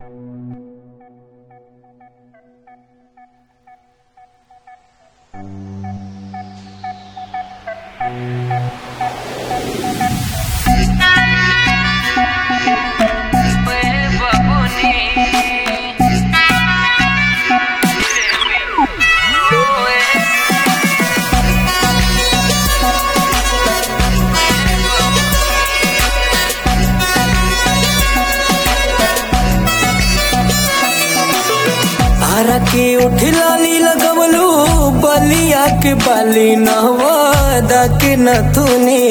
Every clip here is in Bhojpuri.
हरा के उठला नी लगवलू बलिया के बाली नहवादा के नथुनी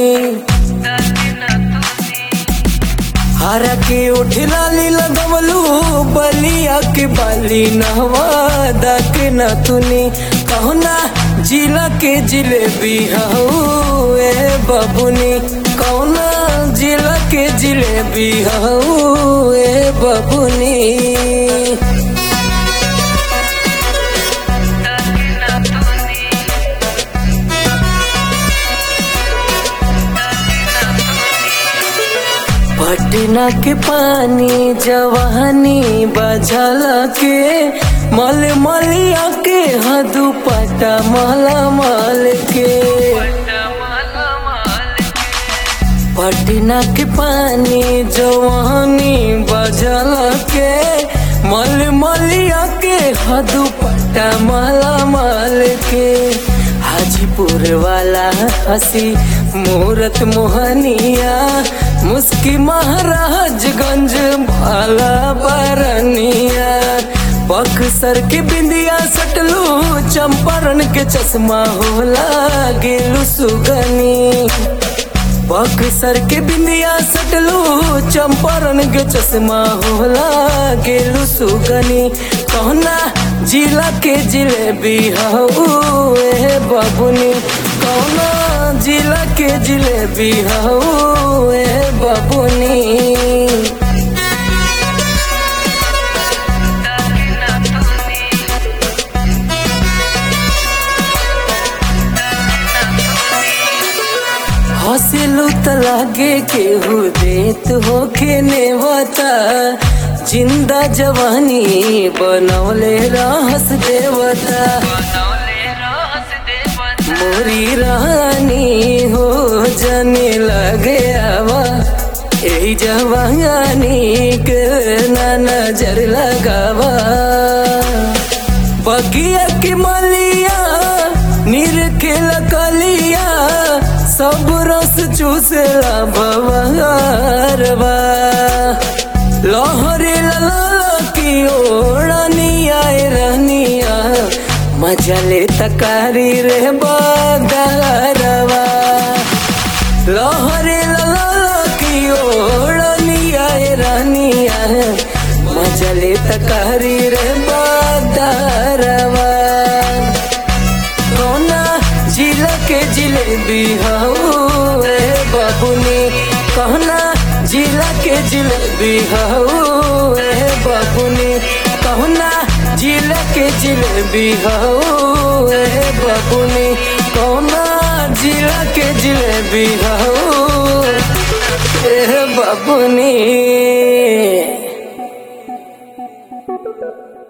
हरा के उठला नी लगवलू बलिया के बाली नहवादा के नथुनी कहना जिला के जिलेबी हऊ ए बबुनी कौना जिला के जिलेबी हऊ ए बबुनी पटना के पानी जवानी बजल के मल मलिया के हदू पटा मल मल के पटना के पानी जवानी बजल के मल मलिया के हदू पटा मल मल के हाजीपुर वाला हसी मूरत मोहनिया मुस्की महाराजगंज भाला बरनिया बक्सर के बिंदिया सटलू चंपारण के चश्मा होला गेलू सुगनी बक्सर के बिंदिया सटलू चंपारण के चश्मा होला गेलू सुगनी कहना जिला के जिलेबी हऊ ए बबुनी कौना जिला के जिलेबी हऊ ए बबुनी हंसलू त लागे केहू देत होके नेवता जिंदा जवानी बनौले रहस देवता मोरी रानी हो जाने लगे आवा यही जवानी के ना नजर लगावा बगिया की मलिया नीर के लकलिया सब रस चूसला भवरवा लहरे लला की ओढ़निया रनिया मजा ले तकारी रे बदरवा लहरे लला की ओढ़निया रनिया मजा ले तकारी रे बदरवा कौना जिला के जिलेबी हऊ ए बबुनी कहना जिला के जिलेबी हऊ ए बबुनी कहना जिला के जिलेबी हऊ ए बबुनी कौना जिला के जिलेबी हऊ ए बबुनी